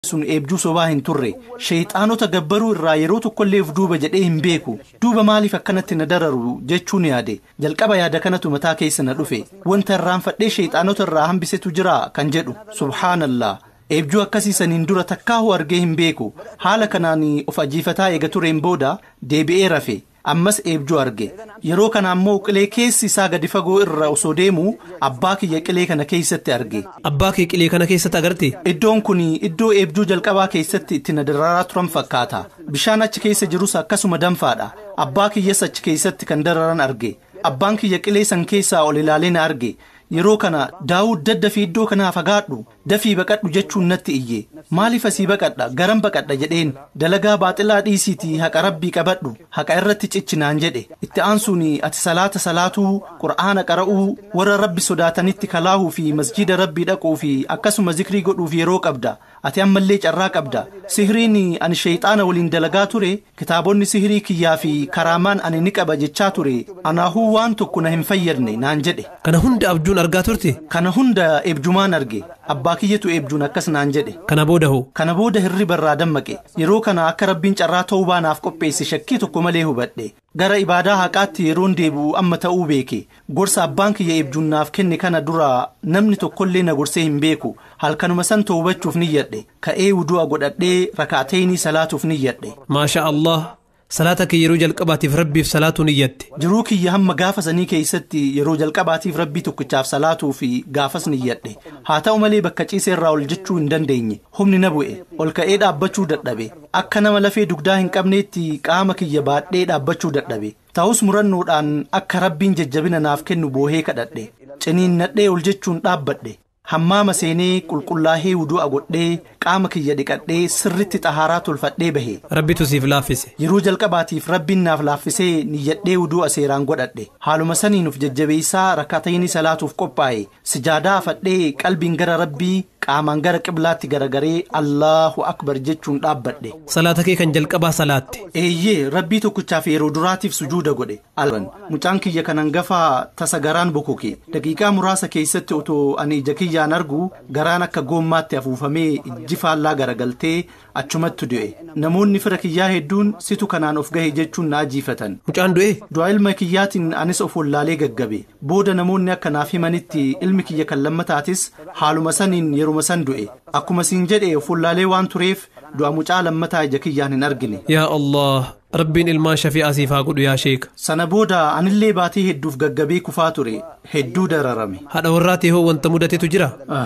sun eebjuu sobaa hin turre sheeyxaanota gabbaruu irraa yeroo tokkolleef duuba jedhee hin beeku duuba maaliif akkanatti na dararu jechuun yaade jalqaba yaada kanatu mataa keessa na dhufe wanta irraanfadhee sheeyxaanota irraa hambisetu jira kan jedhu subhaanallaa eebjuu akkasii saniin dura takkaahu argee hin beeku haala kanaan of ajiifataa eega tureen booda deebi'ee rafe ammas eebjuu arge yeroo kana ammoo qilee keessi isaa gadi fagoo irra osoo deemu abbaa kiyya qilee kana keessatti arge Abbaa kee qilee kana keessatti agarte iddoon kun iddoo eebjuu jalqabaa keessatti itti na dararaa turan fakkaata bishaan achi keessa jirus akkasuma danfaadha abbaa kiyyas achi keessatti kan dararan arge abbaan kiyya qilee san keessaa ol ilaalee na arge yeroo kana daawud daddafii iddoo kanaa fagaadhu dafii baqadhu jechuun natti iyye maaliif asii baqadha garan baqadha jedheen dalagaa baaxilaa dhiisiitii haqa rabbii qabadhu haqa irratti ciccinaan jedhe itti aansuun ati salaata salaatuu qur'aana qara'uu warra rabbi sodaatanitti kalaahuu fi masjida rabbii dhaquu fi akkasuma zikrii godhuuf yeroo qabda ati ammallee carraa qabda sihiriin ani sheeyxaana waliin dalagaa ture kitaabonni sihirii kiyyaa fi karaamaan ani ni qaba jechaa ture anaahuu waan tokko na hin fayyadne naan jedhe kana hunda abjuun argaa turte kana hunda eebjumaan arge abbaa kiyyatu eebjuun akkas naan jedhe kana booda hoo kana booda hirriba irraa dammaqe yeroo kana akka rabbiin carraa ta'uu baanaaf qopheesse shakkii tokko malee hubadhe gara ibaadaa haqaatti yeroon deebi'u amma ta'uu beeke gorsa abbaan kiyya eebjuun naaf kenne kana dura namni tokkollee na gorsee hin beeku halkanuma san hubachuuf niyyadhe ka'ee wudu'a godhadhee rakaateenii salaatuuf niyyadhe maasha Allah salaata kee yeroo jalqabaatiif rabbiif salaatuu niyyatte jiruu kiyya hamma gaafa sanii keessatti yeroo jalqabaatiif rabbii tokkichaaf salaatuu fi gaafas niyyadhe haa ta'u malee bakka ciisee irraa ol jechuu hin dandeenye humni na bu'e ol ka'ee dhaabbachuu dadhabe akka nama lafee dugdaa hin qabneetti qaama kiyya baadhee dhaabbachuu dadhabe ta'us murannoodhaan akka rabbiin jajjabina naaf kennu boohee kadhadhe ciniinnadhee ol jechuun dhaabbadhe hammaama seenee qulqullaahee wudu'a godhee qaama kiyya dhiqadhee sirritti xahaaraa tolfadhee bahe rabbitu siif laaffise yeroo jalqabaatiif rabbiin naaf laaffisee niyyadhee wudu'a seeraan godhadhe haaluma saniin uf jajjabeessaa rakkaatayni salaatuuf qophaa'e sijaadaa afadhee qalbiin gara rabbii qaamaan gara qiblaatti garagaree allahu akbar jechuun dhaabbadhe salaata kee kan jalqabaa salaatte eeyyee rabbii tokkichaaf yeroo duraatiif sujuuda godhe alban mucaan kiyya kanan gafaa tasa garaan bokoke daqiiqaa muraasa keessatti otoo ani ija kiyyaan argu garaan akka goommaatti afuufamee ijji faallaa garagaltee achumatti du'e namoonni fira kiyyaa hedduun situ kanaan of gahe jechuun na ajiifatan mucaan du'e du'a ilma kiyyaatiin anis of wallaalee gaggabe booda namoonni akka naaf himanitti ilmi kiyya kan lammataatis haaluma saniin yeruma san du'e akkuma siin jedhe of wallaalee waan tureef du'a mucaa lammataa ija kiyyaan hin argine yaa Allah rabbiin ilmaan shafi'aa siif haa godhu yaa sheeka sana booda anillee baatii hedduuf gaggabee kufaa ture hedduu dararame haadha warraatee hoo wanta mudatetu jira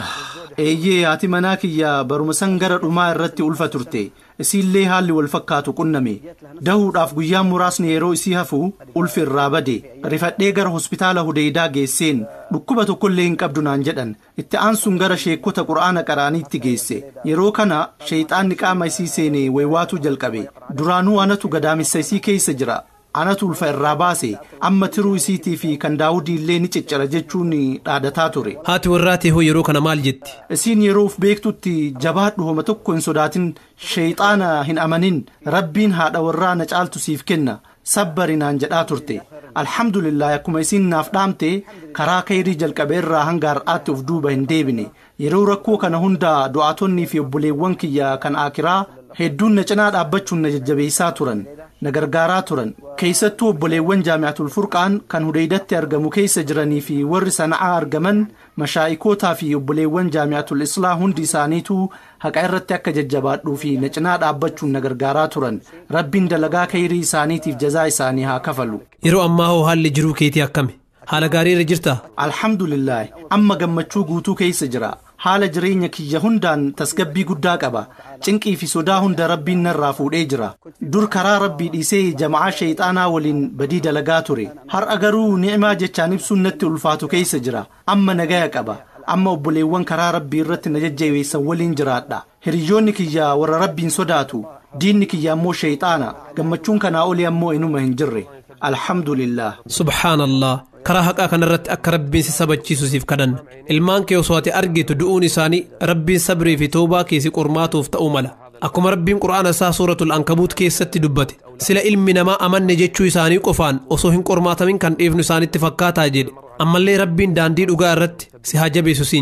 eeyyee haati manaa kiyya baruma san gara dhumaa irratti ulfa turte isiillee haalli wal fakkaatu qunname dahuudhaaf guyyaan muraasni yeroo isii hafu ulfi irraa bade rifadhee gara hospitaala hudeydaa geesseen dhukkuba tokkollee hin qabdu naan jedhan itti aansuun gara sheekota qura'aana qaraaniitti geesse yeroo kana sheeyxaanni qaama isii seene waywaatuu jalqabe duraanuu anatu gadaamessa isii keessa jira anatu ulfa irraa baase amma tiruu isiitii fi kan daawudii illee ni ciccira jechuun dhaadataa ture haati warraatee hoo yeroo kana maal jetti isiin yeroo uf beektutti jabaadhu homa tokko hin sodaatin sheeyxaana hin amanin rabbiin haadha warraa na caaltu siif kenna sabbari naan jedhaa turte alhamdulillah akkuma isiin naaf dhaamte karaa kayrii jalqabee irraa hanga har'aatti of duuba hin deebine yeroo rakkoo kana hunda du'aatonnii fi obboleewwan kiyya kan aakiraa hedduun na cinaa dhaabbachuun na jajjabeessaa turan na gargaaraa turan keessattuu obboleewwan jaami'atul furqaan kan hudeydatti argamu keessa jiranii fi warri sana'aa argaman mashaa'ikootaa fi obboleewwan jaami'atul islaa hundi isaaniitu haqa irratti akka jajjabaadhuu fi na cinaa dhaabbachuun na gargaaraa turan rabbiin dalagaa kayrii isaaniitiif jazaa isaanii haa kafalu yeroo ammaa hoo haalli jiruu keetii akkami haala gaarii irra jirta alhamdulillah amma gammachuu guutuu keessa jira haala jireenya kiyya hundaan tasgabbii guddaa qaba cinqii fi sodaa hunda rabbiin narraa fuudhee jira dur karaa rabbii dhiisee jama'aa sheeyxaanaa waliin badii dalagaa ture har'a garuu ni'imaa jechaan ibsuun natti ulfaatu keessa jira amma nagaya qaba amma obboleewwan karaa rabbii irratti na jajjabeessan waliin jiraadha hiriyoonni kiyya warra rabbiin sodaatu diinni kiyya ammoo sheeyxaana gammachuun kanaa olii ammoo inuma hin jirre alhamdulillah subhaanallah karaa haqaa kanarratti akka rabbiin si sabachiisu siif kadhanna ilmaan kee osoo ati argitu du'uun isaanii rabbiin sabrii fi toobaa keesi qormaatuuf ta'uu mala akkuma rabbiin qura'aana isaa suuratul ankabuut keessatti dubbate sila ilmi namaa amanne jechuu isaanii qofaan osoo hin qormaatamin kan dhiifnu isaanitti fakkaataa jedhe ammallee rabbiin daandii dhugaa irratti si haa jabeessu siin jedha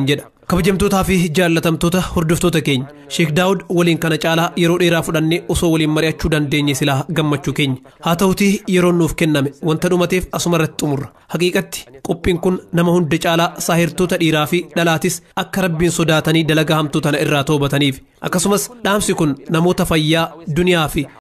kabajamtootaa fi jaallatamtoota hordoftoota keenya sheek daawud waliin kana caalaa yeroo dheeraa fudhannee osoo waliin mari'achuu dandeenye silaa gammachuu keenya haa ta'utii yeroon nuuf kenname wanta dhumateef asuma irratti xumurra haqiiqatti qophiin kun nama hunda caalaa saahirtoota dhiiraa fi dhalaatis akka rabbiin sodaatanii dalagaa hamtuu tana irraa toobataniif akkasumas dhaamsi kun namoota fayyaa duniyaa fi